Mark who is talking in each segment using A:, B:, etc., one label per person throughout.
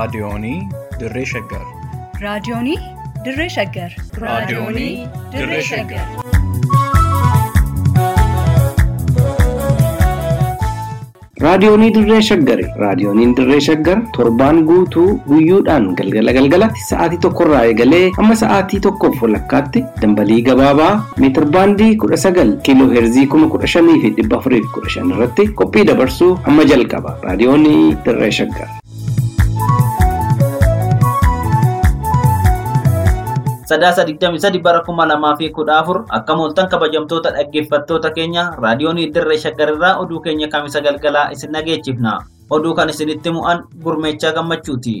A: Raadiyoonii Dirree Shaggar.
B: Raadiyoonii Dirree Shaggar.
A: Raadiyoonii Dirree Shaggar.
C: Raadiyoonii Dirree Shaggari. Raadiyooniin Dirree Shaggar torbaan guutuu guyyoodhaan galgala galgalatti sa'aatii tokkorraa eegalee hamma sa'aatii tokkoof walakkaatti dambalii gabaabaa meetir baandii kudha sagal kiiloo heerzii kuma kudha shanii fi dhibba afurii fi kudha shan irratti qophii dabarsuu hamma jalqaba. Raadiyoonii Dirree Shaggar.
D: sadaasa digdami sadi bara kuma lamaa fi kudha afur akka mooltan kabajamtoota dhaggeeffattoota keenya raadiyoonii dirree shaggarirraa oduu keenya kamisa galgalaa isin dhageechifna oduu kan isinitti mu'an gurmeechaa gammachuuti.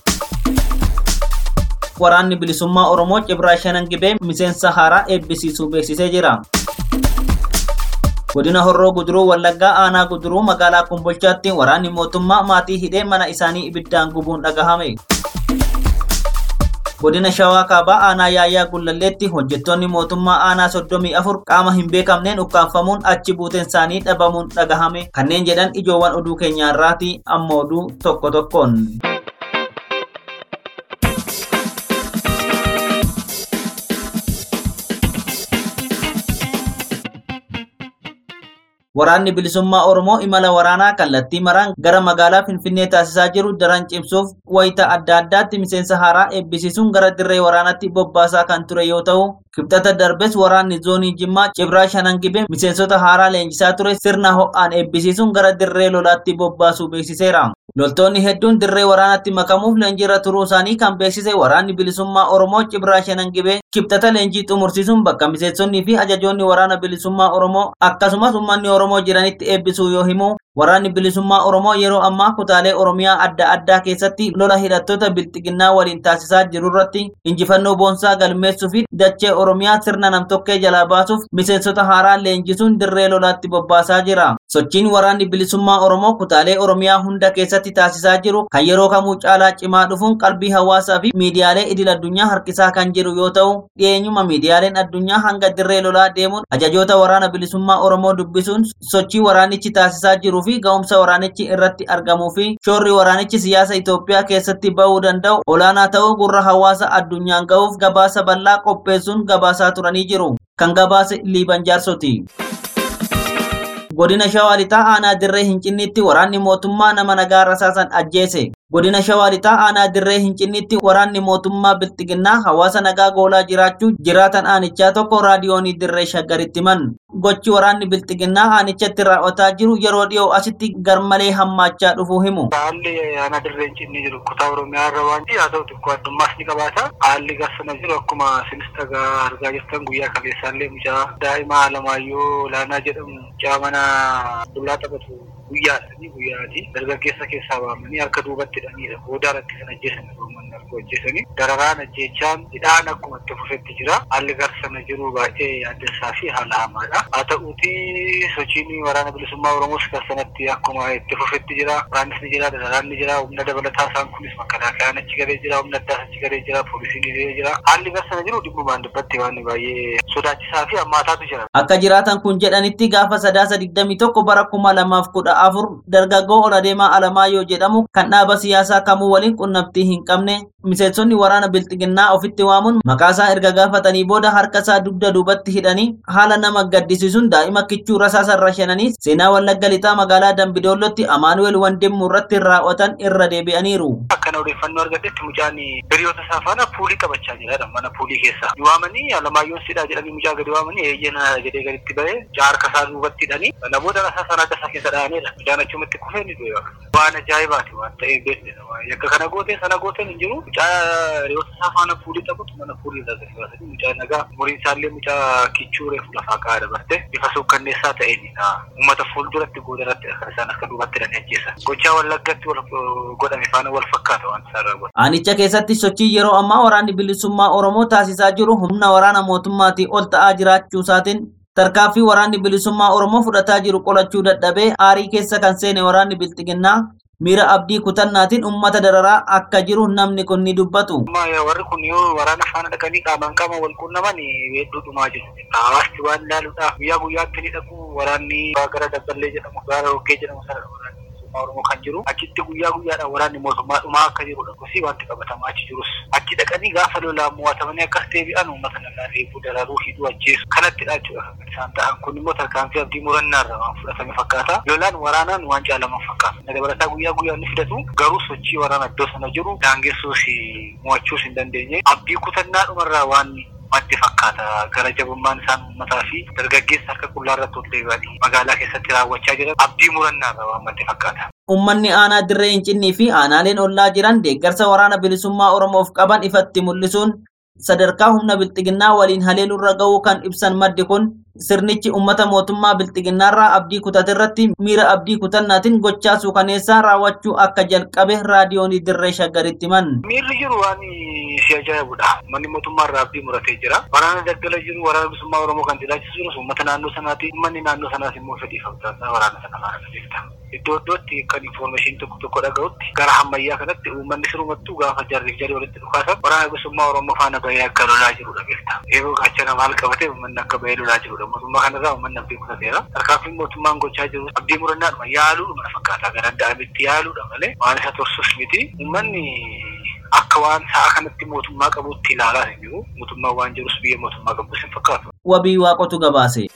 D: Waraanni bilisummaa Oromoo Cibraa Shanan Gibee miseensa haaraa eebbisiisuu beeksisee jira. Godina Horroo Guduruu Wallaggaa Aanaa Guduruu magaalaa Kumbolchaatti waraanni mootummaa maatii hidhee mana isaanii ibiddaan gubuun dhagahame. godina shawaa kaabaa aanaa yaayyaa gullalleetti hojjettoonni mootummaa aanaa soddomii afur qaama hin beekamneen ukkaanfamuun achi buuteen isaanii dhabamuun dhagahame kanneen jedhan ijoowwan oduu keenyaarraati amma oduu tokko tokkoon. Waraanni bilisummaa Oromoo imala waraanaa kallattii maraan gara magaalaa Finfinnee taasisaa jiru daran cimsuuf wayita adda addaatti miseensa haaraa eebbisiisuun gara dirree waraanaatti bobbaasaa kan ture yoo ta'u, kibxata darbes waraanni zoonii Jimmaa Cibraa Shanan Gibee miseensota haaraa leenjisaa ture sirna ho'aan eebbisiisuun gara dirree lolaatti bobbaasuu beeksiseera. Loltoonni hedduun dirree waraanaatti makamuuf leenjiirra turuu isaanii kan beeksise waraanni bilisummaa Oromoo Cibraa Shanan Gibee kibxata leenjii xumursiisuun bakka miseensonnii fi ajajoonni waraana bilisummaa Oromoo akkasumas uummanni Oromoo jiranitti eebbisuu yoo himu waraanni bilisummaa Oromoo yeroo ammaa kutaalee Oromiyaa adda addaa keessatti lola hidhattoota bilxiginnaa waliin taasisaa jiru irratti injifannoo boonsaa galmeessuu fi dachee Oromiyaa sirna namtokkee jalaa baasuuf miseensota haaraa leenjisuun dirree lolaatti bobbaasaa jira. Sochiin waraanni bilisummaa Oromoo kutaalee Oromiyaa hunda keessatti taasisaa jiru kan yeroo kamuu caalaa cimaa dhufuun qalbii hawaasaa fi miidiyaalee idil addunyaa harkisaa kan jiru yoo ta'u dhiyeenyuma miidiyaaleen addunyaa hanga dirree lolaa deemuun ajajoota waraana bilisummaa Oromoo dubbisuun sochii waraanichi taasisaa jiruu fi ga'umsa waraanichi irratti argamuu fi shoorri waraanichi siyaasa Itoophiyaa keessatti bahuu danda'u olaanaa ta'uu gurra hawaasa addunyaan ga'uuf gabaasa bal'aa qopheessuun gabaasaa turanii jiru. Kan gabaase Liiban Jaarsoti. godina shawaa lixaa aanaa dirree hincinniitti waraanni mootummaa nama nagaa rasaasan ajjeese godina shawaa lixaa aanaa dirree hincinniitti waraanni mootummaa bilxiginnaa hawaasa nagaa goolaa jiraachuu jiraatan aanichaa tokko raadiyoonii dirree shaggaritti himan gochi waraanni bilxiginnaa aanichatti raawwataa jiru yeroo dhiyoo asitti garmalee hammaachaa dhufuu himu.
E: Haalli aanaa dirree hincinni jiru kutaa Oromiyaa irra waan ta'eef haa ta'u xiqqoo addummaas ni qabaata. Haalli garsana jiru akkuma isinis dhagaa argaa jirtan guyyaa kaleessaallee mucaa daa'ima Alamaayyoo Olaanaa jedhamu mucaa mana dullaa taphatu guyyaadhani guyyaati dargaggeessa keessaa baamanii harka duubatti hidhaniidha booda irratti kan ajjeesan uummanni harka ajjeesanii dararaan ajjeechaan hidhaan akkuma itti fufetti jira haalli garsana jiru baay'ee yaaddessaa fi haala hamaadha haa ta'uuti sochiin waraana bilisummaa oromoos garsanatti akkuma itti fufetti jira waraannis ni jira dararaan ni jira humna dabalataa isaan kunis makalaakayaan achi galee jira humna addaas achi galee jira poolisiin galee jira haalli garsana jiru dhimmumaan dubbatti waan baay'ee sodaachisaa fi hammaataatu jira.
D: Akka jiraatan kun jedhanitti gaafa sadaasa digdamii tokko bara kuma lamaaf kudha afur dargaggoo oladeemaa alamaayyoo jedhamu kan dhaaba siyaasaa kamuu waliin qunnamtii hin qabne miseensonni waraana bilxiginnaa ofitti waamuun maqaasaa erga gaafatanii booda harkasaa dugda duubatti hidhanii haala nama gaddisiisuun daa'ima kichuu rasaasa irra shananii seenaa wallagga lixaa magaalaa dambidoollotti amaanuweel wandimmu irratti raawwatan irra deebi'aniiru.
E: Akkana odeeffannoo argatetti mucaan hiriyoota isaa faana puulii taphachaa jira mana puulii keessa. Waamanii alamaayyoon sidhaa jedhanii mucaa gadi waamanii eeyyana jedhee gaditti bahee harka isaa duubatti hidhanii kana booda rasaasa sana adda isaa keessa dha'aniidha. Mucaan achumatti kufee ni du'e. Waan ajaa'ibaati waan ta'eef beeknedha. Yakka kana gooteen sana gooteen hin jiru. Mucaa hiriyoota isaa faana puulii taphatu mana puulii irraa gadi baasanii mucaa nagaa umuriin isaallee mucaa kichuu reefu lafaa kaa'aa dabarte bifa suukkanneessaa ta'eenidha. Uummata fuulduratti goodaratti kan isaan akka duubatti hidhanii ajjeesan. Gochaa wallaggatti godhame faana wal fakkaata waan isaan raawwatan.
D: Aanicha keessatti sochii yeroo ammaa waraanni bilisummaa Oromoo taasisaa jiru humna waraana mootummaatii ol ta'aa jiraachuu isaatiin tarkaanfii waraanni bilisummaa Oromoo fudhataa jiru qolachuu dadhabee aarii keessa kan seene waraanni bilxiginnaa miira abdii kutannaatiin uummata dararaa akka jiru namni kun ni dubbatu.
E: Warri kun yoo waraana faana dhaqanii qaamaan qaama wal quunnaman hedduu dhumaa jiru. Hawaasti waan ilaaluudhaaf guyyaa guyyaatti ni dhaqu waraanni gara dabballee jedhamu gara hokkee jedhamu sana bilisummaa oromoo kan jiru achitti guyyaa guyyaadhaan waraanni mootummaa dhumaa akka jirudha kosii wanti qabatamaa achi jirus achi dhaqanii gaafa lolaan mo'atamanii akkas deebi'an uummata nagaa reebuu dararuu hidhuu ajjeesu kanattidha jechuudha kan isaan ta'an kun immoo tarkaanfii abdii murannaa irraa waan fudhatame fakkaata lolaan waraanaan waan caalaman fakkaata dabalataa guyyaa guyyaan ni fidatu garuu sochii waraana iddoo sana jiru daangessuus mo'achuus hin dandeenye abdii kutannaa dhumarraa waan maddi fakkaata gara jabummaan isaan uummataa fi dargaggeessa harka qullaa irratti ol deebi'anii magaalaa keessatti raawwachaa jiran abdii murannaa irraa waan maddi fakkaata.
D: Uummanni aanaa dirree hincinnii fi aanaaleen ollaa jiran deeggarsa waraana bilisummaa Oromoof qaban ifatti mul'isuun sadarkaa humna bilxiginnaa waliin haleelurra ga'uu kan ibsan maddi kun sirnichi uummata mootummaa bilxiginnaarraa abdii kutate irratti miira abdii kutannaatiin gochaa suukaneessaa raawwachuu akka jalqabe raadiyoonii dirree shaggaritti himan.
E: Miirri jiru waan si ajaa'ibudha. Manni mootummaa irraa abdii muratee jira. Waraana daggala jiru waraana bilisummaa Oromoo kan jiraachisuu jirus uummata naannoo sanaati. Uummanni naannoo sanaas immoo fedhii fakkaata waraana sana faana beekta. Iddoo iddootti kan infoormeeshinii tokko tokko dhaga'utti gara ammayyaa kanatti uummanni sirumattuu gaafa jarriif jarri walitti dhukaasan waraana bilisummaa Oromoo faana bahee akka lolaa jirudha beekta. Yeroo gaachana maal qabate uummanni akka bahee lolaa jirudha. Mootummaa kanarraa uummanni abdii kutateera. Tarkaanfiin mootummaan gochaa jiru abdii murannaadhuma yaaluudhuma fakkaata. Gara adda'amitti yaaluudha malee waan isa tursus miti. Uummanni akka waan sa'a kanatti mootummaa qabutti ilaalaa hin jiru. Mootummaan waan jirus biyya mootummaa qabus hin fakkaatu.
D: Wabii waaqotu gabaase.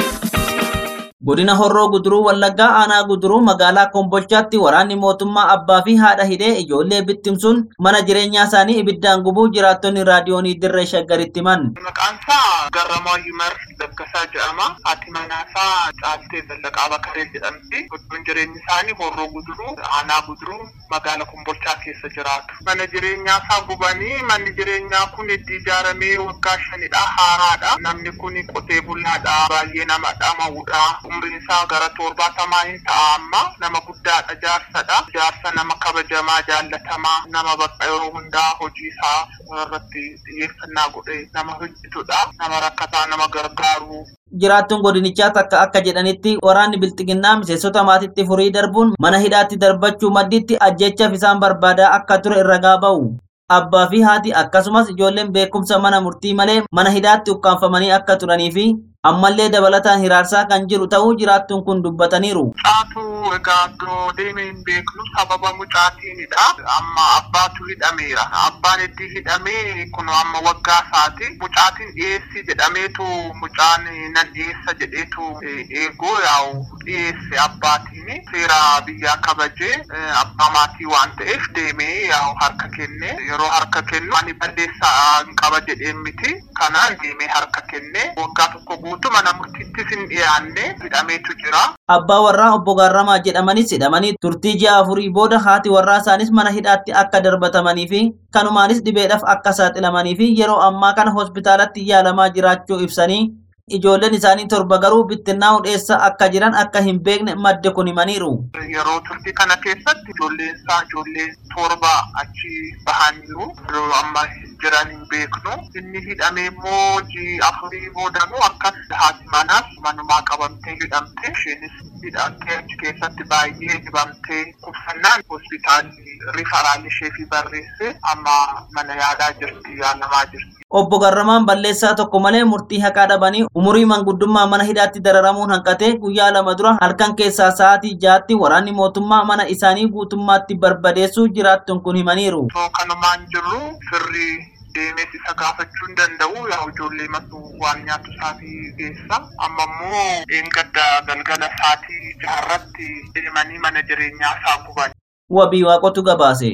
D: Godina Horroo Guduruu Wallaggaa Aanaa Guduruu magaalaa Kombolchaatti waraanni mootummaa abbaa fi haadha hidhee ijoollee bittimsuun mana jireenyaa isaanii ibiddaan gubuu jiraattonni raadiyoonii dirree shaggaritti himan.
F: Maqaan isaa Garramaa Yumar Laggasaa jedhama. Haati manaa isaa Caaltee Zallaqaa Bakaree jedhamti. Iddoon jireenyi isaanii Horroo Guduruu, Aanaa Guduruu, magaalaa Kombolchaa keessa jiraatu. Mana jireenyaa isaa gubanii manni jireenyaa kun itti ijaaramee waggaa shanidha. Haaraadha. Namni kun qotee bulaadha. Baay'ee nama dhama'uudha. Umriin isaa gara torbaatamaa hin ta'a amma. Nama guddaadha. Jaarsadha. Jaarsa nama kabajamaa jaallatamaa. Nama bakka yeroo hundaa hojii isaa irratti xiyyeeffannaa godhee nama hojjetudha. Nama rakkataa nama gargaaru.
D: Jiraattuun godinichaa takka akka jedhanitti waraanni bilxiginnaa miseensota maatiitti furii darbuun mana hidhaatti darbachuu madditti ajjechaaf isaan barbaadaa akka ture irra gaaba'u. Abbaa fi haati akkasumas ijoolleen beekumsa mana murtii malee mana hidhaatti ukkaanfamanii akka turanii fi ammallee dabalataan hiraarsaa kan jiru ta'uu jiraattuun kun dubbataniiru.
F: Mucaatu egaa iddoo deemee hin beeknu sababa mucaatiinidha. Amma abbaatu hidhameera. Abbaan itti hidhamee kun amma waggaa isaati. Mucaatiin dhiyeessi jedhameetu mucaan nan dhiyeessa jedheetu eeguu yaa'u dhiyeesse abbaatiin seera biyyaa kabajee abbaa maatii waan ta'eef deemee yaa'u harka kenne yeroo harka kennu ani balleessaa hin qaba jedheen miti. Kanaan deemee harka kenne waggaa tokko guutuu mana murtiittis hin dhiyaanne hidhameetu jira.
D: Abbaa warraa obbo Gaarramaa jedhamanis hidhamanii turtii ji'a afurii booda haati warraa isaanis mana hidhaatti akka darbatamanii fi kanumaanis dhibeedhaaf akka saaxilamanii fi yeroo ammaa kana hospitaalatti yaalamaa jiraachuu ibsanii ijoolleen isaanii torba garuu bittinnaa'uun eessa akka jiran akka hin beekne madde kun himaniiru.
F: Yeroo turtii kana keessatti ijoolleen isaa ijoollee torba achi bahaniiru. Yeroo amma jiran hin beeknu. Inni hidhamee immoo ji'a afurii boodanuu akkas haati manaas manumaa qabamtee hidhamte. Isheenis hidhamtee achi keessatti baay'ee dhibamtee kubsannaan hospitaalli rifaraalli ishee fi barreesse amma mana yaalaa jirti yaalamaa jirti.
D: Obbo Garramaan balleessaa tokko malee murtii haqaa dhabanii umurii manguddummaa mana hidhaatti dararamuun hanqatee guyyaa lama dura halkan keessaa sa'aatii jaatti waraanni mootummaa mana isaanii guutummaatti barbadeessuu jiraattuun kun himaniiru.
F: Osoo kanumaan jirru firri deemees isa gaafachuu hin danda'u yaa ijoollee matu waan nyaatu isaatii geessa amma immoo eengadda galgala isaatii jaarratti deemanii mana jireenyaa isaa guban.
D: Wabii waaqotu gabaase.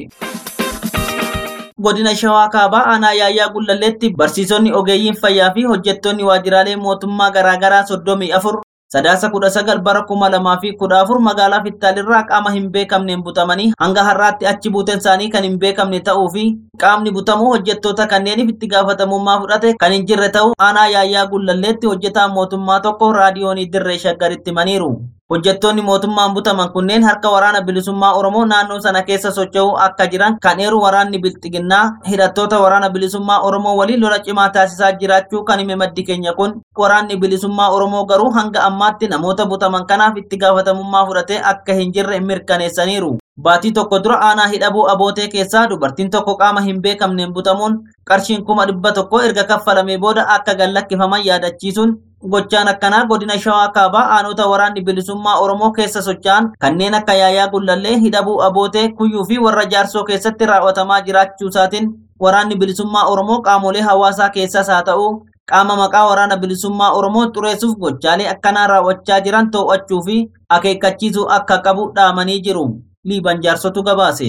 D: godina shawaa kaabaa aanaa yaayyaa gullalleetti barsiisonni ogeeyyiin fayyaa fi hojjettoonni waajjiraalee mootummaa garaagaraa soddomii afur sadaasa kudha sagal bara kuma lamaa fi kudha afur magaalaa fittaalirraa qaama hin beekamneen butamanii hanga har'aatti achi buuteen isaanii kan hin beekamne ta'uu fi qaamni butamuu hojjettoota kanneeniif itti gaafatamummaa fudhate kan hin jirre ta'uu aanaa yaayyaa gullalleetti hojjetaan mootummaa tokko raadiyoonii dirree shaggaritti himaniiru. Hojjettoonni mootummaan butaman kunneen harka waraana bilisummaa Oromoo naannoo sana keessa socho'uu akka jiran kan eeru waraanni bilxiginnaa hidhattoota waraana bilisummaa Oromoo waliin lola cimaa taasisaa jiraachuu kan hime maddi keenya kun waraanni bilisummaa Oromoo garuu hanga ammaatti namoota butaman kanaaf itti gaafatamummaa fudhatee akka hin jirre mirkaneessaniiru. Baatii tokko dura aanaa hidhabuu abootee keessaa dubartiin tokko qaama hin beekamneen butamuun qarshiin kuma dhibba tokko erga kaffalamee booda akka gallakkifaman yaadachiisuun gochaan akkanaa godina shawaa kaabaa aanota waraanni bilisummaa oromoo keessa socho'an kanneen akka yaayaa gullallee hidhabuu abootee kuyyuu fi warra jaarsoo keessatti raawwatamaa jiraachuu isaatiin waraanni bilisummaa oromoo qaamolee hawaasaa keessaas haa ta'u qaama maqaa waraana bilisummaa oromoo xureessuuf gochaalee akkanaa raawwachaa jiran to'achuu fi akeekkachiisuu akka qabu dhaamanii jiru. liiban jaarsotu gabaase.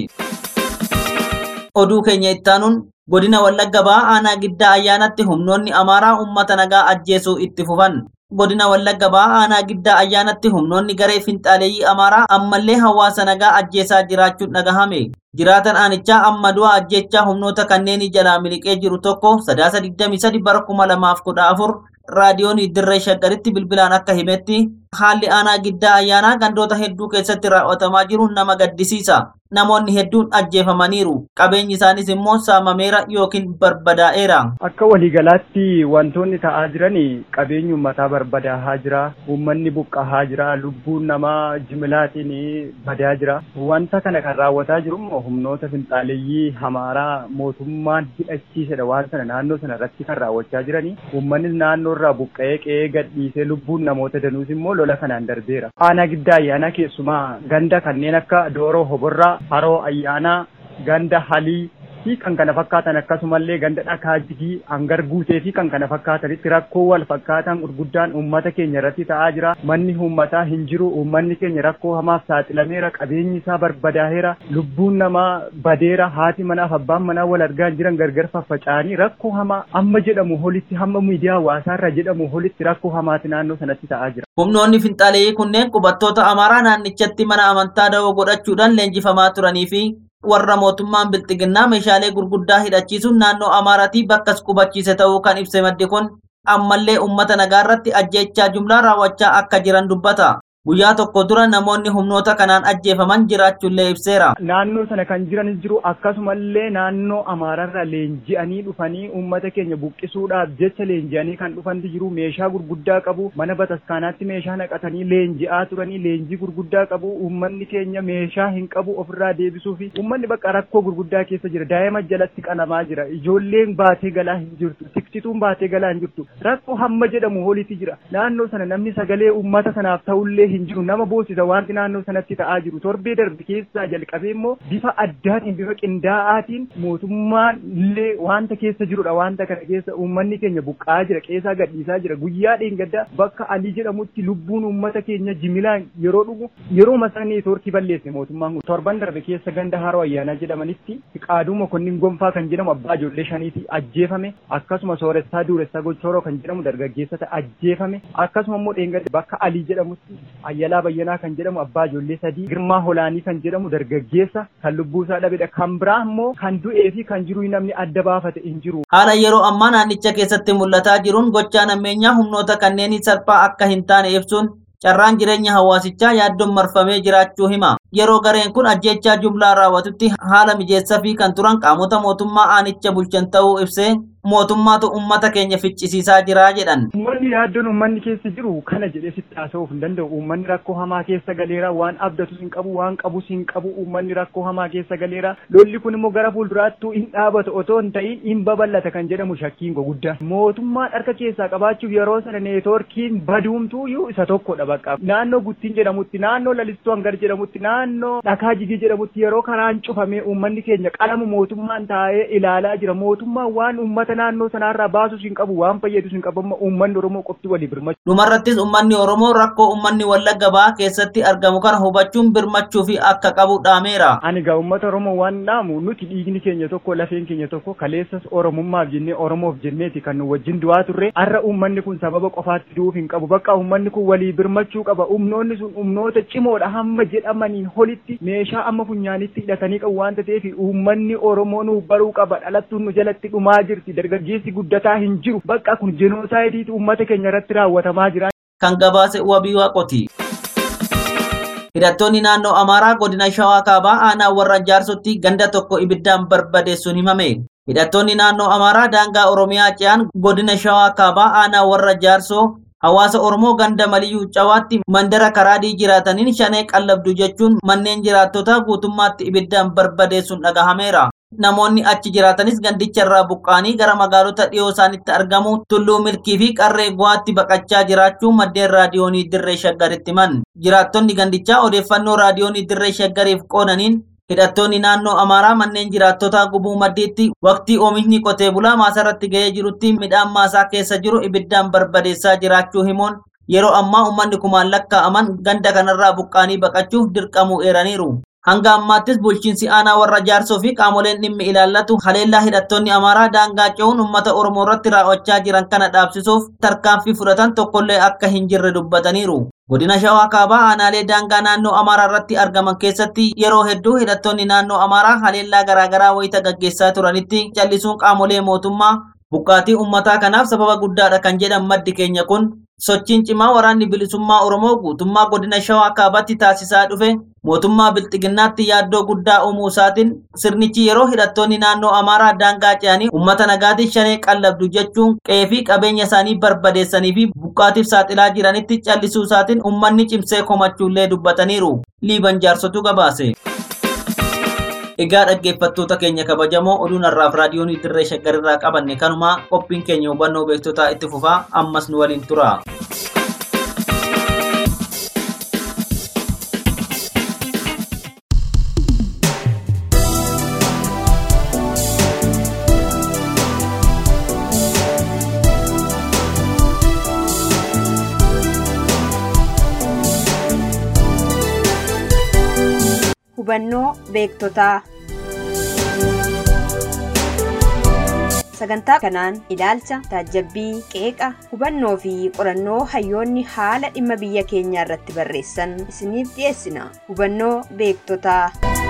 D: Oduu keenya ittaanuun godina Wallagga Bahaa aanaa giddaa ayyaanatti humnoonni Amaaraa uummata nagaa ajjeesuu itti fufan. Godina Wallagga Bahaa aanaa giddaa ayyaanatti humnoonni garee finxaaleeyyii Amaaraa ammallee hawaasa nagaa ajjeesaa jiraachuun dhagahame. Jiraatan aanichaa amma du'a ajjechaa humnoota kanneenii jalaa miliqee jiru tokko sadaasa 23 bara 2014 raadiyoon dirree shaggaritti bilbilaan akka himetti haalli aanaa giddaa ayyaanaa gandoota hedduu keessatti raawwatamaa jiru nama gaddisiisa. Namoonni hedduun ajjeefamaniiru. Qabeenyi isaanis immoo saamameera yookiin barbadaa'eera.
G: Akka waliigalaatti wantoonni ta'aa jiran qabeenyi uummataa barbadaa'aa jira. Uummanni buqqa'aa jira. Lubbuun namaa jimilaatiin badaa jira. Wanta kana kan raawwataa jiru immoo humnoota finxaaleeyyii Amaaraa mootummaan hidhachiisedha. Waan sana naannoo sana irratti kan raawwachaa jirani. Uummanni naannoo irraa buqqa'ee qe'ee gadhiisee lubbuun namoota danuus immoo lola kanaan darbeera. Aanaa giddaa ayyaanaa keessumaa ganda kanneen akka Dooroo Hoborraa haroo ayyaanaa ganda halii fi kan kana fakkaatan akkasumallee ganda dhakaa jigii hangar guutee fi kan kana fakkaatanitti rakkoo wal fakkaatan gurguddaan uummata keenya irratti ta'aa jira manni uummataa hin jiru uummanni keenya rakkoo hamaaf saaxilameera qabeenyi isaa barbadaa'eera lubbuun namaa badeera haati manaaf abbaan manaa wal argaa jiran gargar faffaca'anii rakkoo hamaa amma jedhamu holitti hamma miidiyaa hawaasaarra jedhamu holitti rakkoo hamaati naannoo sanatti ta'aa jira.
D: Humnoonni finxaaleeyyii kunneen qubattoota Amaaraa naannichatti mana amantaa dawoo godhachuudhaan leenjifamaa turanii fi warra mootummaan bilxiginnaa meeshaalee gurguddaa hidhachiisuun naannoo Amaaraatii bakkas qubachiise ta'uu kan ibse maddi kun ammallee uummata nagaa irratti ajjeechaa jumlaa raawwachaa akka jiran dubbata. Guyyaa tokko dura namoonni humnoota kanaan ajjeefaman jiraachuullee ibseera.
G: Naannoo sana kan jiranis jiru akkasumallee naannoo Amaararra leenji'anii dhufanii uummata keenya buqqisuudhaaf jecha leenji'anii kan dhufanti jiru meeshaa gurguddaa qabu mana bataskaanaatti meeshaa naqatanii leenji'aa turanii leenjii gurguddaa qabu uummanni keenya meeshaa hin qabu ofirraa deebisuu fi uummanni bakka rakkoo gurguddaa keessa jira daa'ima jalatti qalamaa jira ijoolleen baatee galaa hin jirtu tiksituun baatee galaa hin jirtu rakkoo hamma jedhamu holitti jira naannoo sana namni sagalee uummata sanaaf ta'ullee hin jiru nama boosisa wanti naannoo sanatti ta'aa jiru torbee darbe keessaa jalqabee immoo bifa addaatiin bifa qindaa'aatiin mootummaan illee wanta keessa jirudha wanta kana keessa uummanni keenya buqqa'aa jira qeesaa gadhiisaa jira guyyaa dheengaddaa bakka alii jedhamutti lubbuun uummata keenya jimilaan yeroo dhugu yeroo masaa neetwoorkii balleesse mootummaan kun torban darbe keessa ganda haroo ayyaanaa jedhamanitti qaaduu mokonnin gonfaa kan jedhamu abbaa ijoollee shaniiti ajjeefame akkasuma sooressaa duuressaa gochooroo kan jedhamu dargaggeessata ajjeefame akkasuma immoo dheengadda bakka alii jedhamutti ayyalaa bayyanaa kan jedhamu abbaa ijoollee sadii girmaa holaanii kan jedhamu dargaggeessa kan lubbuu isaa dhabedha kan biraa immoo kan du'ee fi kan jiru namni adda baafate hin jiru.
D: Haala yeroo ammaa naannicha keessatti mul'ataa jiruun gochaan ammeenyaa humnoota kanneenii salphaa akka hin taane ibsuun carraan jireenya hawaasichaa yaaddoon marfamee jiraachuu hima. Yeroo gareen kun ajjechaa jumlaa raawwatutti haala mijeessaa fi kan turan qaamota mootummaa aanicha bulchan ta'uu ibsee mootummaatu ummata keenya ficcisiisaa jira jedhan.
G: Uummanni yaaddoon uummanni keessa jiru kana jedhee sitti haasa'uuf hin danda'u. Uummanni rakkoo hamaa keessa galeera waan abdatus hin qabu waan qabus hin qabu uummanni rakkoo hamaa keessa galeera. Lolli kun immoo gara fuulduraattuu hin dhaabatu otoo hin ta'in hin babal'ata kan jedhamu shakkiin guguddaa. Mootummaan harka keessaa qabaachuuf yeroo sana neetwoorkiin baduumtuu iyyuu isa tokkodha bakka. Naannoo guttiin jedhamutti naannoo lalistuu hangar jedhamutti naannoo dhakaa jigii jedhamutti yeroo karaan cufamee uummanni keenya qalama mootummaan taa'ee ilaalaa jira. Mootummaan waan uummata naannoo sanaarraa baasus hin qabu waan fayyadus hin qabu amma uummanni oromoo qofti walii birmachuu.
D: Dhumarrattis uummanni oromoo rakkoo uummanni wallagga bahaa keessatti argamu kana hubachuun birmachuu fi akka qabu dhaameera.
G: Ani gaa uummata oromoo waan dhaamu nuti dhiigni keenya tokko lafeen keenya tokko kaleessas oromummaaf jennee oromoof jenneeti kan nu wajjin du'aa turre har'a uummanni kun sababa qofaatti du'uuf hin qabu bakka uummanni kun walii birmachuu qaba humnoonni sun humnoota cimoodha hamma jedhamaniin holitti meeshaa amma funyaanitti hidhatanii qabu waan ta'eef uummanni oromoo nu baruu qaba dhalattuun nu jalatti dhumaa jirti dargaggeessi guddataa hin jiru bakka kun jenoosaayitiitu uummata keenya irratti raawwatamaa jira.
D: Kan gabaase wabii waaqoti. Hidhattoonni naannoo Amaaraa godina Shawaa Kaabaa aanaa warra jaarsotti ganda tokko ibiddaan barbadeessuun himame. Hidhattoonni naannoo Amaaraa daangaa Oromiyaa ce'an godina Shawaa Kaabaa aanaa warra jaarsoo Hawaasa Oromoo ganda Maliyyuu Cawaatti mandara karaadii jiraataniin shanee qallabdu jechuun manneen jiraattotaa guutummaatti ibiddaan barbadeessuun dhagahameera. Namoonni achi jiraatanis gandicha irraa buqqaanii gara magaalota dhiyoo isaanitti argamu tulluu milkii fi qarree guwaatti baqachaa jiraachuu maddeen raadiyoonii dirree shaggaritti himan. Jiraattonni gandichaa odeeffannoo raadiyoonii dirree shaggariif qoodaniin hidhattoonni naannoo Amaaraa manneen jiraattotaa gubuu maddiitti waqtii oomishni qotee bulaa maasarratti ga'ee jirutti midhaan maasaa keessa jiru ibiddaan barbadeessaa jiraachuu himuun yeroo ammaa uummanni kumaan lakkaa'aman ganda kanarraa buqqaanii baqachuuf dirqamuu eeraniiru. Hanga ammaattis bulchiinsi aanaa warra jaarsoo fi qaamoleen dhimmi ilaallatu haleellaa hidhattoonni Amaaraa daangaa ce'uun uummata Oromoo irratti raawwachaa jiran kana dhaabsisuuf tarkaanfii fudhatan tokkollee akka hin jirre dubbataniiru. Godina Shawaa Kaabaa aanaalee daangaa naannoo Amaaraa irratti argaman keessatti yeroo hedduu hidhattoonni naannoo Amaaraa haleellaa garaagaraa wayita gaggeessaa turanitti callisuun qaamolee mootummaa buqqaatii uummataa kanaaf sababa guddaadha kan jedhan maddi keenya kun sochiin cimaa waraanni bilisummaa Oromoo guutummaa godina Shawaa Kaabaatti taasisaa dhufe mootummaa bilxiginnaatti yaaddoo guddaa uumuu isaatiin sirnichi yeroo hidhattoonni naannoo Amaaraa daangaa ce'anii uummata nagaatiif shanee qallabdu jechuun qe'ee fi qabeenya isaanii barbadeessanii fi buqqaatiif saaxilaa jiranitti callisuu isaatiin uummanni cimsee komachuullee dubbataniiru. Liiban jaarsotu gabaase. Egaa dhaggeeffattoota keenya kabajamoo oduun har'aaf raadiyoonii dirree shaggarirraa qabanne kanuma qophiin keenya hubannoo beektotaa itti fufaa ammas nu waliin tura.
H: hubannoo beektotaa sagantaa kanaan ilaalcha taajabbii qeeqa hubannoo fi qorannoo hayyoonni haala dhimma biyya keenyaa irratti barreessan isiniif dhiyeessina hubannoo beektotaa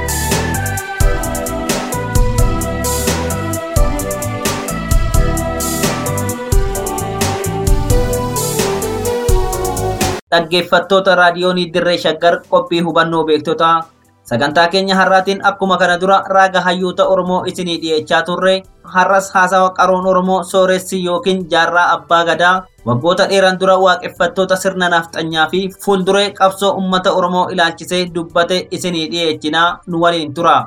D: dhaggeeffattoota raadiyoonii dirree shaggar qophii hubannoo beektotaa sagantaa keenya har'aatiin akkuma kana dura raaga hayyoota oromoo isinii dhi'eechaa turre har'as haasawa qaroon oromoo sooressi yookiin jaarraa abbaa gadaa waggoota dheeran dura waaqeffattoota sirna nafxanyaa fi fuulduree qabsoo ummata oromoo ilaalchisee dubbate isinii dhi'eechinaa nu waliin tura.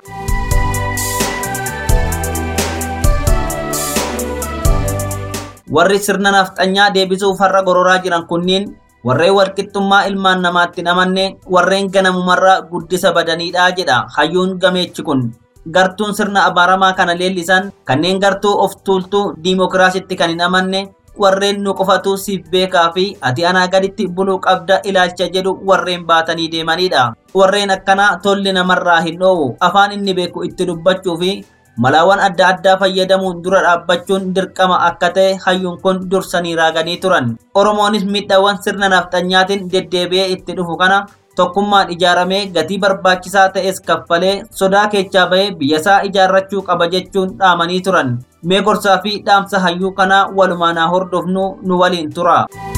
D: warri sirna nafxanyaa deebisuuf har'a gororaa jiran kunniin warreen walqixxummaa ilmaan namaatti namanne warreen ganamumarraa guddisa badaniidha jedha hayyuun gameechi kun gartuun sirna abaaramaa kana leellisan kanneen gartuu of tuultuu diimokiraasitti kan hin amanne warreen nu qofatu siif beekaa fi ati anaa gaditti buluu qabda ilaalcha jedhu warreen baatanii deemanidha warreen akkanaa tolli namarraa hin dhoowwu afaan inni beeku itti dubbachuu fi malaawwan adda addaa fayyadamuun dura dhaabbachuun dirqama akka ta'e hayyuun kun dursanii raaganii turan oromoonis miidhaawwan sirna nafxanyaatiin deddeebi'ee itti dhufu kana tokkummaan ijaaramee gatii barbaachisaa ta'es kaffalee sodaa keechaa bahee biyyasaa ijaarrachuu qaba jechuun dhaamanii turan mee gorsaa fi dhaamsa hayyuu kanaa walumaanaa hordofnu nu waliin tura.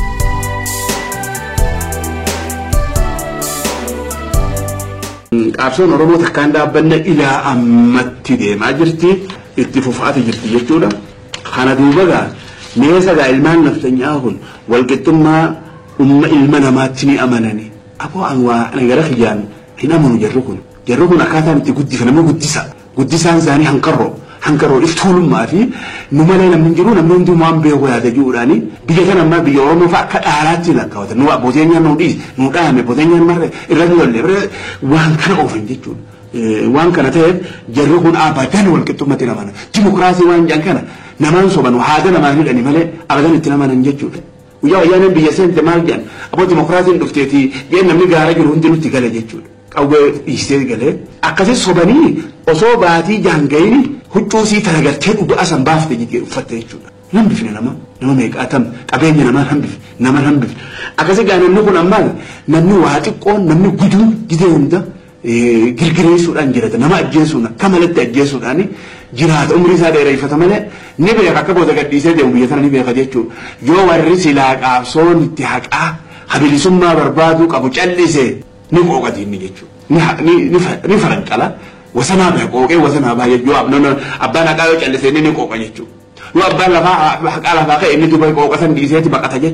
I: Qabsoon Oromoo takkaan dhaabbanne ilaa ammatti deemaa jirti itti fufaati jirti jechuudha. Kana duuba gaa meesa gaa ilmaan naftanyaa kun walqixxummaa umma ilma namaatti ni amanani. Aboo an waa gara kiyyaan hin amanu jarri kun. Jarri kun akkaataan itti guddifame nama guddisa. Guddisaan isaanii hanqarroo. hanqaroo iftuulummaa fi nu malee namni jiru namni hundi waan beeku yaada jiruudhaani biyya kana ammaa biyya Oromoo fa'a akka dhaalaatti lakkaawwatan nu abbootiin nyaan nu dhiisi nu dhaame abbootiin nyaan marre irratti lolle bira waan kana oofan jechuudha. Waan kana ta'eef jarri kun abadan walqixxummatti namana. Dimokiraasii waan jedhan kana namaan soban haada namaan hidhani malee abadan itti namanan jechuudha. Guyyaa wayyaaneen biyya seente maal jedhan abboo dimokiraasiin dhufteeti jeen namni gaara jiru hundi nutti gale jechuudha. Qawwee dhiistee galee akkasii sobanii osoo baatii jaangayini huccuu sii tana galtee dhugaa asan baafte jettee uffatte jechuudha. Nan bifne nama nama meeqaatam qabeenya namaa nan bifne nama nan bifne akkasii gaa namni kun ammaa namni waa xiqqoon namni guduun gidee hunda girgireessuudhaan jirata nama ajjeesuun akka malatti ajjeesuudhaan jiraata umrii isaa dheereeffata malee ni beeka akka booda gadhiisee deemu biyya sana ni beeka jechuudha. Yoo warri silaa qaabsoon itti haqaa habilisummaa barbaaduu qabu callise ni qooqati inni jechuudha. Ni faranqala. wasanaa baa qooqee wasanaa baa yoo abbaan haqaa yoo callisee inni ni qooqa jechuudha. Yoo abbaan lafaa haqaa lafaa ka'e inni duba qooqa san dhiiseeti baqata jechuudha.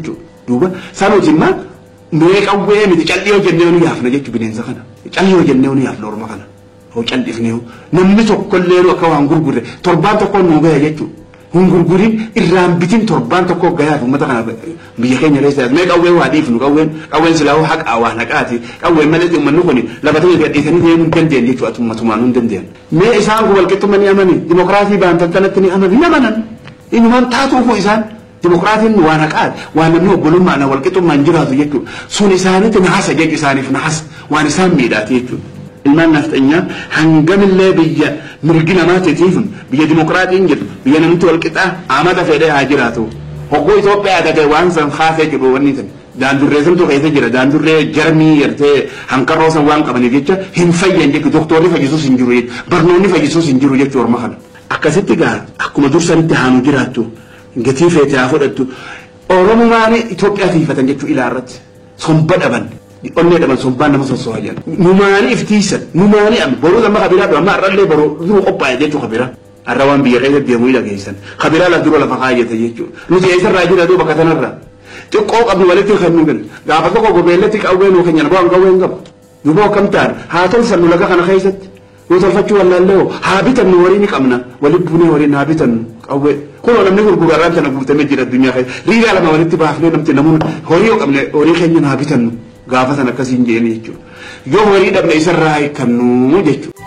I: duuba sanuuti immaa mee qawwee miti calli yoo jennee nu yaafna jechuun bineensa kana calli yoo jennee nu yaafna orma kana hoo callifnee namni tokkollee akka waan gurgurre torbaan tokkoon nu gaya jechuudha. Hun gurgurin irraan bitin torbaan tokko gayaaf uummata kana biyya keenya keessa mee qawwee waa dhiifnu qawween qawween silaa haqa waa naqaati qawween malee uummanni kun lafatanii gadhiisanii deemuu hin dandeenye jechuudha atummatumaan hin dandeenye. Mee isaan kun walqixxummaa ni amani dimokiraasii baantan kanatti ni amani ni amanan inumaan taatuufu isaan dimokiraatiin waa naqaati waan namni obbolummaan walqixxummaan jiraatu jechuudha sun isaanitti nahasa jechu isaaniif nahasa waan isaan miidhaati jechuudha. ilmaan nafxanyaa hangamillee biyya mirgi namaatiitiif biyya dimokiraatiin jedhu biyya namni walqixaa amata fedhee haa jiraatu hoggoo Itoophiyaa tate waan san haasee jedhu wanni tan daandurree santu keessa jira daandurree jarmii yertee hanqarroo san waan qabaniif jecha hin fayyan jechu doktorri fayyisuus hin jiru barnoonni fayyisuus hin jiru jechuu orma kana akkasitti gaa akkuma dursanitti haanu jiraattu gatii feete haa fudhattu oromumaan Itoophiyaa tiifatan jechuu ilaarratti somba dhaban onnee dhaban sombaan nama sossoha jedhan numaani iftiisan numaani amma boruu amma kabiraa amma har'allee boruu duruu qophaa'e jechuu kabiraa har'a waan biyya keessa deemuu dhageessan kabiraa la dura lafa kaayyate jechuudha nuti eessarraa jira duuba katanarraa xiqqoo qabnu walitti kennu gan gaafa tokko gobeellatti qawwee nuu kenyan bu'aan qawween qaba duuba akkam ta'an haa tolfannu laga kana keessatti yoo tolfachuu wallaallee haa bitannu horii ni qabna walitti buunee horiin haa bitannu qawwee kunoo namni gurguru har'aan tana guutamee jira addunyaa keessa riigaa lama walitti baafnee namti namoonni horii yoo qabne horii keenya haa bitannu gaafa san akkasiin jeeni jechuudha yoo horii dhabne isarraa hiikannu jechuudha.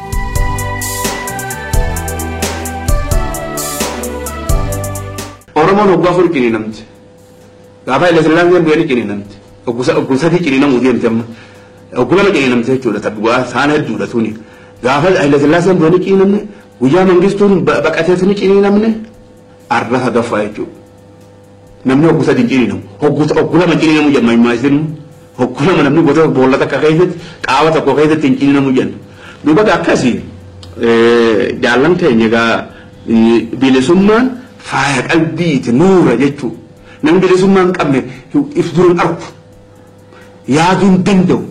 I: Oromoon hoggaa afur ciniinamte gaafa illee sillaaseen bu'ee ni ciniinamte oggusatii ciniinamuu deemte amma oggu lama ciniinamte jechuudha tabbu'aa saana hedduudha tuni gaafa illee sillaaseen bu'ee ni ciniinamne guyyaa mangistuun baqateetu ni ciniinamne arra sadaffaa jechuudha namni oggu sadii ciniinamu oggu lama ciniinamu jedhama himaa isin hoggulama namni gosa boolla takka keessatti qaama tokko keessatti hin ciniinamu jenna duuba akkasii jaallan keenya egaa bilisummaan faaya qalbiiti nuura jechuu namni bilisummaa hin qabne ifduun argu yaaduu hin danda'u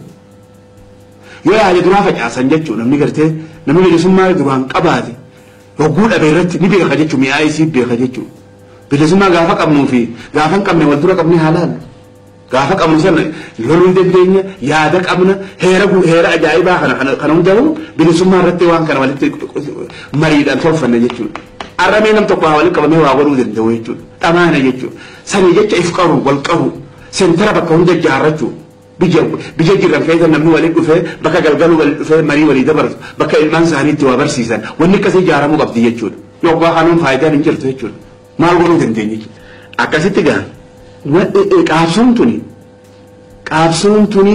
I: yoo yaade duraa facaasan jechuu namni gartee namni bilisummaa duraan qabaate hogguu dhabe irratti ni beeka jechuu mi'aa isii beeka jechuu bilisummaa gaafa qabnuu fi gaafa hin qabne wal dura qabne haalaan gaafa qabnu sana loluu hin dandeenya yaada qabna heera heera ajaa'ibaa kana kana hundaa'u bilisummaa irratti waan kana walitti mariidhaan tolfanne jechuudha. Arramee nam tokko walitti qabamee waa godhuu danda'u jechuudha. Dhamaana jechuudha. Sanii jecha if qaru wal qaru seentara bakka hunda ijaarrachuu. Biyya biyya jiran keessa namni walitti dhufee bakka galgaluu walitti dhufee marii walii dabarsu bakka ilmaan isaanii itti waa barsiisan wanni akkasii ijaaramuu qabdi jechuudha. Yookaan kanuun faayidaan hin jirtu jechuudha. Maal godhuu dandeenya jechuudha. Akkasitti gaa qaabsoon tuni qaabsoon tuni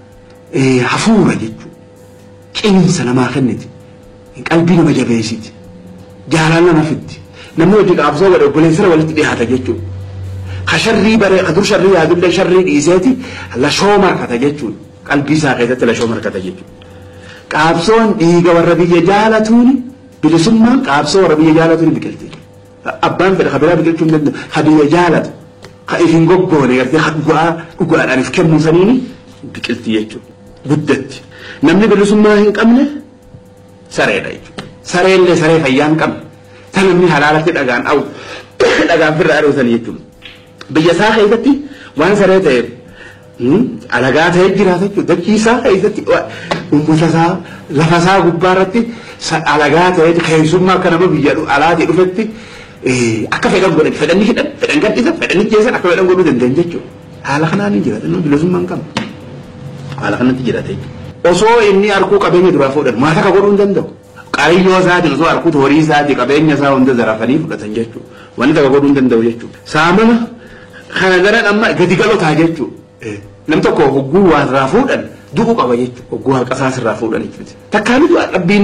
I: hafuura jechuudha. Qinsa namaa kenniti. Qalbii nama jabeessiti. Jaalala nama fiddi. Namni hojii qaabsoo godhe obboleessira walitti dhiyaata jechuudha. Ka sharrii baree ka dur sharrii yaadullee sharrii dhiiseeti lashoo markata jechuudha. Qalbii isaa keessatti lashoo markata jechuudha. Qaabsoon dhiiga warra biyya jaalatuuni bilisummaan qaabsoo warra biyya jaalatuuni biqilti. Abbaan fedha ka biraa biqilchuu hin danda'u ka biyya jaalatu. ka ifin goggoone gartee dhugaa dhugaadhaan if kennuu saniini biqilti jechuudha. Guddatti. Namni bilisummaa hin qabne sareedha jechuudha. Sareellee saree fayyaa hin qabne. Tan namni halaalatti dhagaan dhawu dhagaan firra adeemsan jechuudha. Biyya isaa keessatti waan saree ta'eef alagaa ta'ee jiraata jechuudha. Dachii isaa keessatti uummata isaa lafa isaa gubbaa irratti alagaa ta'ee keessummaa akka nama biyya alaatii dhufetti akka fedhan godhan fedhanni hidhan fedhan gadhiisan fedhanni jeesan akka fedhan godhuu danda'an jechuudha. Haala kanaan hin jiraatan namni bilisummaa hin qabu. Haala kanatti jiraata jechuudha. Osoo inni harkuu qabeenya duraa fuudhan maata akka godhuu hin danda'u. Qabiyyoo isaatiin osoo harkuu horii isaatii qabeenya isaa hunda zarafanii fudhatan jechuudha. Wanni takka godhuu hin danda'u jechuudha. Saamama kana garan amma gadi galotaa jechuudha. Nam tokko hogguu waa irraa fuudhan du'uu qaba jechuudha. Hogguu haqa isaas irraa fuudhan jechuudha. Takkaan dhabbiin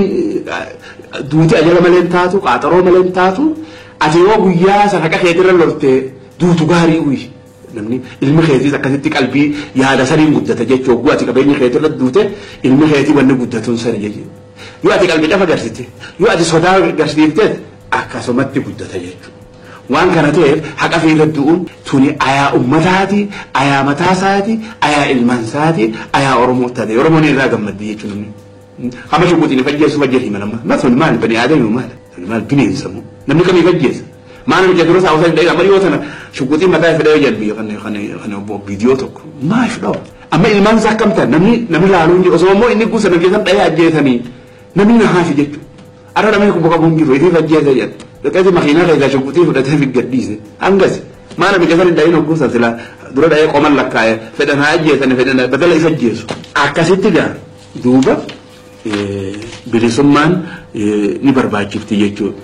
I: duuti ajala malee hin taatu qaaxaroo malee hin taatu ati yoo guyyaa sana haqa keetirra lolte duutu gaarii uyi. Namni ilmi keetiis akkasitti qalbii yaada saniin guddata jechuudha. Hogguu ati qabeenya keetirra duute ilmi keetii wanni guddatuun sana jechuudha. Yoo ati qalbii dhafa agarsiite yoo ati sodaa agarsiifte akkasumatti guddata jechuudha. Waan kana ta'eef haqa fi du'uun tuni ayaa ummataati, ayaa mataasaati, ayaa ilmaansaati, ayaa Oromoo taate. Oromoon irraa gammaddi jechuudha. Hama shukuutiin fajjeessu fajjeetii manama. Masuni maal bani aadamii maal? Maal bineensamu? Namni kamii fajjeessa? Maana biyya dura saawwata hin dhayin amma dhiyoo tana shuquxii mataa fedhee jalbii kan kan kan viidiyoo tokko maaf dhawa. Amma ilmaan isaa akkam ta'an namni namni laaluu hin jiru osoo immoo inni guusa nama keessan dhayee ajjeesanii namni na haafi jechuudha. Arra namni kun bakka kun jiru itti ajjeesa jedha. Dhaqeeti makiinaa keessaa shuquxii fudhatee fi gadhiise. Hangas maana biyya sana hin dhayin guusa sila dura dhayee qoman lakkaa'e fedhan haa ajjeesani fedhan badala isa ajjeesu. Akkasitti gaa duuba bilisummaan ni barbaachifti jechuudha.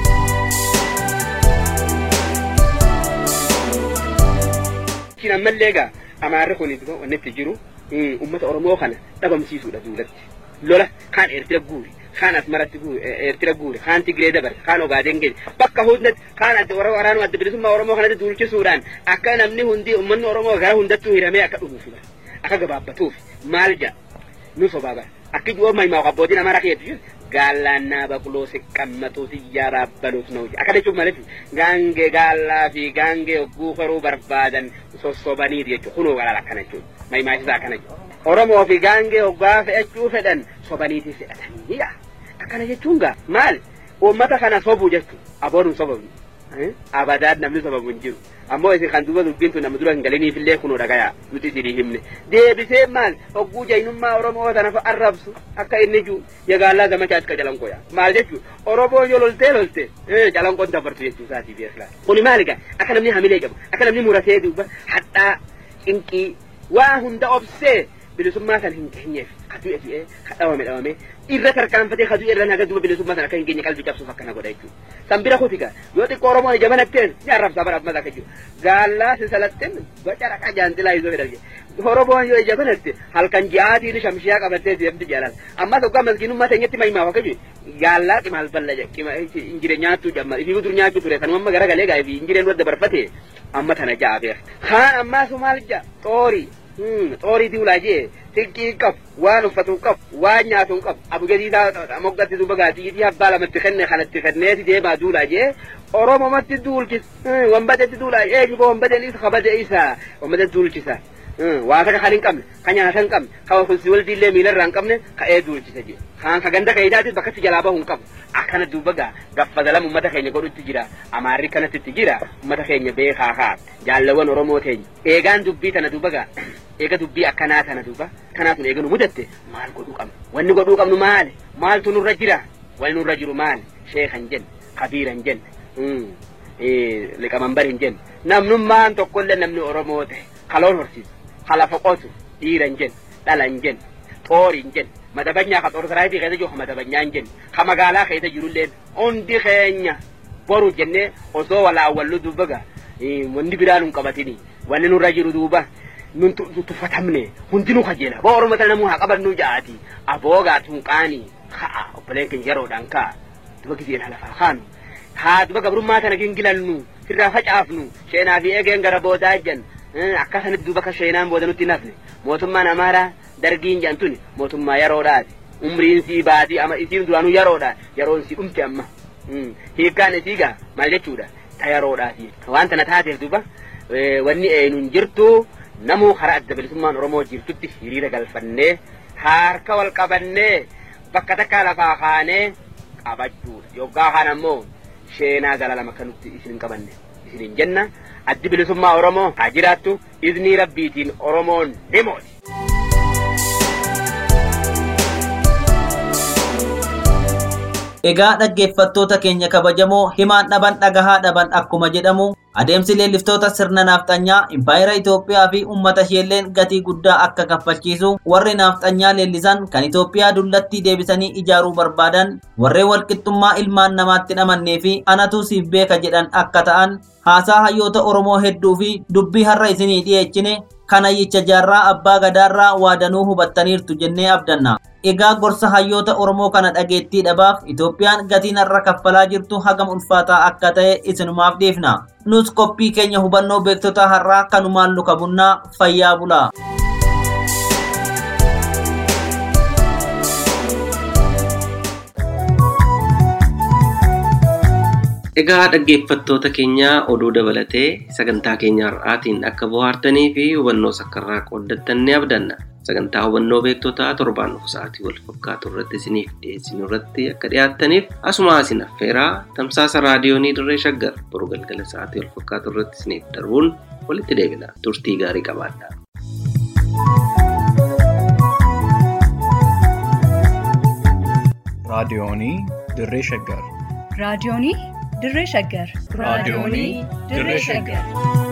J: Kun ammallee egaa amaarri kun wanni itti jiru uummata Oromoo kana dhabamsiisuudha duulatti. Lola kaan Eertira guuri, kaan Asmaratti guuri, Eertira guuri, kaan Tigree dabarse, kaan Ogaadeen geesse. Bakka hundatti kaan adda waraanuma adda bilisummaa Oromoo kanatti duulchisuudhaan akka namni hundi uummanni Oromoo gara hundattuu hiramee akka dhufuuf akka gabaabbatuuf maal jedha nu sobaaba. Akka jiru himaa abbootiin amara keetu gaalaannaa baquloo siqqammatuu siyyaa raabbaluuf na hojii. Akka jechuun malatti gaangee gaallaa fi gaangee hogguu horuu barbaadan sossobaniiti jechuudha. Kunoo walaala akkana jechuudha. Mahimaasisaa akkana jechuudha. Oromoo fi gaangee hoggaa fe'achuu fedhan sobaniiti fe'atanii akkana jechuun gaa maal uummata kana sobuu jechuudha. Aboon hin sobamne. Abadaan namni sobamu hin jiru. Ammoo isin kan duuba dubbiin tun nama dura hin galiniif illee kunoo dhagayaa nuti isinii himne. Deebisee maal hogguu jaynummaa Oromoo tana arrabsu akka inni jiru yagaallaa zamachaa akka calanqooya. Maal jechuun Oromoo yoo loltee lolte calanqoon dabartu jechuu isaatii beekla. Kuni maal egaa akka namni hamilee qabu akka namni muratee duuba hadhaa qinqii waa hunda obsee bilisummaa kan hin geenyeef kaduu efi'ee kadhawame dhawame irra tarkaanfatee kaduu irra naga duuba bilisummaa sana akka hin geenye qalbii cabsuuf akkana godha jechuudha. San bira kutiga yoo xiqqoo Oromoon ija banatteen ni arrabsaa bara ammas akka jiru. Gaallaa sisalatteen boca raqaa jaantilaa isoo fedhan Oromoon yoo ija banatte halkan ji'aatiin shamshiyaa qabattee deemti jaalala. Ammas hoggaa maskiinummaa teenyatti mahimaaf akka jiru gaallaa qimaal balla injire nyaachuu jamma ifii dur nyaachuu ture sanuma amma gara galee gaa ifii injireen wadda barfate amma tana ja'a beeka. Kaan ammaas maal ja'a xoorii xoorii diulaa jee xiqqii qabu waan uffatu qabu waan nyaatu qabu abugadii moggatti duuba gaatiitii abbaa lamatti kenne kanatti kenneeti deemaa duulaa jee oromomatti duulchis wambadetti duulaa eenyu boo wambadeen isa kabade isa wambadetti duulchisa waa taka kan hin qabne ka nyaata hin qabne ka hulsi waldiillee miilarraa hin qabne ka ee duulchisa jee kaan ka ganda kaidaatis bakkatti jalaa bahu hin qabu akkana duuba gaa gaffadalam ummata keenya godhutti jira amaarri kanatti itti jira ummata keenya beekaa haa jaalawwan oromoo teenya eegaan dubbii tana duuba gaa eega dubbii akkanaa tana duuba kanaatun eega nu mudatte maal godhuu qabnu wanni godhuu qabnu maali maaltu nurra jira wanni nurra jiru maali sheekan jenne kabiiran jenne liqamanbar hin jenne namnummaan tokkollee namni oromoo ta'e kaloon horsiisu kalafa qotu dhiiran jenne dhalan jenne xoorin jenne madabanyaa ka xoorsaraayitii keessa jiru ka madabanyaa hin jenne ka magaalaa keessa jirullee hundi keenya boru jennee osoo walaawwallu duuba gaa wanni biraa nun qabatini wanni nurra jiru duuba nun tuffatamne hundinuu kajeela boo oromota namuu haa qabannu ja'aati aboogaa tunqaanii ka'a obboleen keenya yeroodhaan ka'a duba giseen halafaa kaanu haa duba gabrummaa tana gingilannu irraa facaafnu sheenaa fi eegeen gara boodaa ejjan akkasanitti duuba ka sheenaan booda nutti nafne mootummaan amaaraa dargiin jedhan tuni mootummaa yeroodhaati umriin sii baatii ama isiin duraanuu yeroodha yeroon sii dhumte amma hiikkaan isii gaa maal jechuudha ta yeroodhaati waan tana taateef duuba wanni eenyuun jirtu namuu karaa adda bilisummaan oromoo jirtutti hiriira galfannee harka wal qabannee bakka takka lafaa kaanee qabachuudha yoggaa kaan ammoo sheenaa gala lama kan nutti isin hin qabanne isin hin jenna addi bilisummaa oromoo haa jiraattu iznii rabbiitiin oromoon ni mooti.
D: Egaa dhaggeeffattoota keenya kabajamoo himaan dhaban dhagahaa dhaban akkuma jedhamu adeemsi leelliftoota sirna naafxanyaa impaayera Itoophiyaa fi uummata isheelleen gatii guddaa akka kaffalchiisu warri naafxanyaa leellisan kan Itoophiyaa dullatti deebisanii ijaaruu barbaadan warreen walqixxummaa ilmaan namaatti dhamannee fi anatu siif beeka jedhan akka ta'an haasaa hayyoota Oromoo hedduu fi dubbii har'a isinii dhiyeechine kana yicha jaarraa abbaa gadaarraa waadanuu hubattaniirtu jennee abdanna. Egaa gorsa hayyoota Oromoo kana dhageettii dhabaaf Itoophiyaan gatiin har'a kaffalaa jirtu hagam ulfaataa akka ta'e isinumaaf dhiifna. Nus qophii keenya hubannoo beektota har'aa kanumaan luka bunnaa fayyaa bulaa.
C: Egaa dhaggeeffattoota keenya oduu dabalatee sagantaa keenya har'aatiin akka bohaartanii fi hubannoo sakkarraa qooddattan ni abdanna. sagantaa hubannoo beektotaa torbaan dhufu sa'aatii wal fakkaatu irratti isiniif dhiyeessinu irratti akka dhiyaattaniif asuma isin affeeraa tamsaasa raadiyoonii dirree shaggar boru galgala sa'aatii wal fakkaatu irratti isiniif darbuun walitti deebina turtii gaarii qabaadhaa.
A: raadiyoonii dirree shaggar
B: raadiyoonii dirree shaggar
A: raadiyoonii dirree shaggar